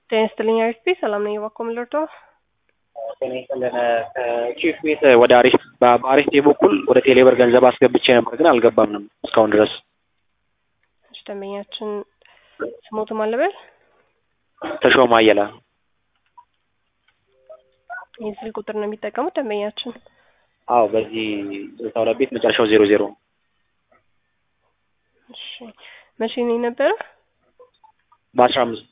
ጤና ይስጥልኝ አሪፍ ሰላም ነኝ። እባክዎ ምን ልርዳዎ? ጤና ይስጥልን ከቺፍ ቤት ወደ አሪፍ በአሪፍ ፔ በኩል ወደ ቴሌብር ገንዘብ አስገብቼ ነበር ግን አልገባምንም እስካሁን ድረስ። እሺ ደንበኛችን ስሞቱ ማን ልበል? ተሾመ አየለ ይህ ስልክ ቁጥር ነው የሚጠቀሙት ደንበኛችን? አዎ በዚህ ስልሳ ሁለት ቤት መጨረሻው ዜሮ ዜሮ እሺ መቼ ነው የነበረ? በአስራ አምስት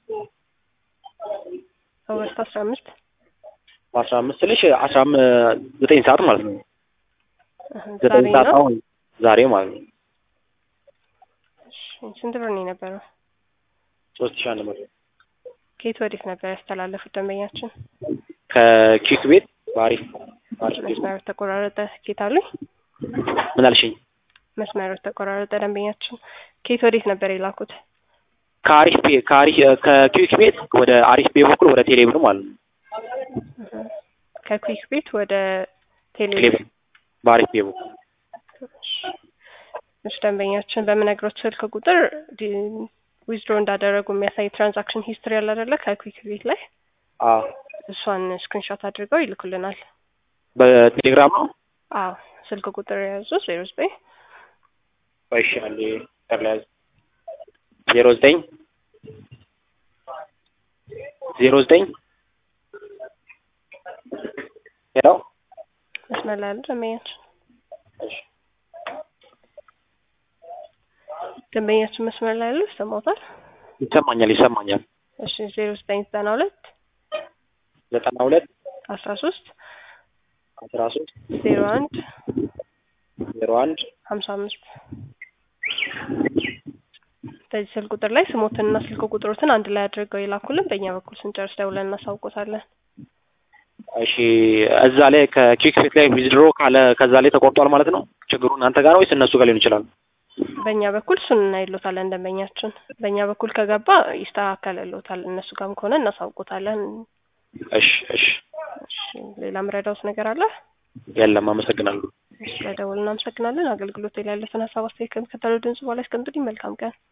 ኦገስት አስራ አምስት በአስራ አምስት ስልሽ አስራ ዘጠኝ ሰዓት ማለት ነው። ዛሬ ዘጠኝ ሰዓት ነው። አሁን ዛሬ ማለት ነው። እሺ ስንት ብር ነው የነበረው? ሶስት ሺህ አንድ መቶ ከየት ወዴት ነበር ያስተላለፉት ደንበኛችን? ከኪክ ቤት በአሪፍ በአሪፍ ቤት መስመሩ ተቆራረጠ። ኬት አሉኝ? ምን አልሽኝ? መስመሩ ተቆራረጠ። ደንበኛችን ከየት ወዴት ነበር የላኩት? ከአሪፍ ቤ ከአሪፍ ከኪክ ቤት ወደ አሪፍ ቤ በኩል ወደ ቴሌብር ማለት ነው። ከኩዊክ ቤት ወደ ቴሌ ቴሌብር በአሪፍ ቤ በኩል እሺ ደንበኛችን በምነግሮት ስልክ ቁጥር ዊዝድሮ እንዳደረጉ የሚያሳይ ትራንዛክሽን ሂስትሪ ያለ አይደለ ከኩዊክ ቤት ላይ አዎ እሷን ስክሪንሾት አድርገው ይልኩልናል። በቴሌግራም ነው። አዎ ስልክ ቁጥር የያዙ ዜሮ ዘጠኝ እሺ አንዴ ተርላያዝ ዜሮ ዘጠኝ ዜሮ ዘጠኝ ሄሎ መስመር ላይ ያሉ ደንበኛችን እሺ ደንበኛችን መስመር ላይ ያሉ ይሰማዎታል? ይሰማኛል ይሰማኛል። እሺ ዜሮ ዘጠኝ ዘጠና ሁለት ዘጠና ሁለት አስራ ሶስት አስራ ሶስት ዜሮ አንድ ዜሮ አንድ ሀምሳ አምስት በዚህ ስልክ ቁጥር ላይ ስሞትንና ስልክ ቁጥሮትን አንድ ላይ አድርገው የላኩልን በእኛ በኩል ስንጨርስ ደውለን እናሳውቆታለን። እሺ እዛ ላይ ከኪክ ቤት ላይ ዊዝድሮ ካለ ከዛ ላይ ተቆርጧል ማለት ነው። ችግሩ እናንተ ጋር ወይስ እነሱ ጋር ሊሆን ይችላል? በእኛ በኩል እሱን እናይሎታለን ደንበኛችን። በእኛ በኩል ከገባ ይስተካከልሎታል። እነሱ ጋርም ከሆነ እናሳውቆታለን። እሺ እሺ እሺ ሌላ ምረዳውት ነገር አለ? የለም አመሰግናለሁ። እሺ ለደውል እናመሰግናለን። አገልግሎት ላይ ያለፈን ሀሳብ አስተያየት ከሚከተለው ድምጽ በኋላ ያስቀምጡልኝ። መልካም ቀን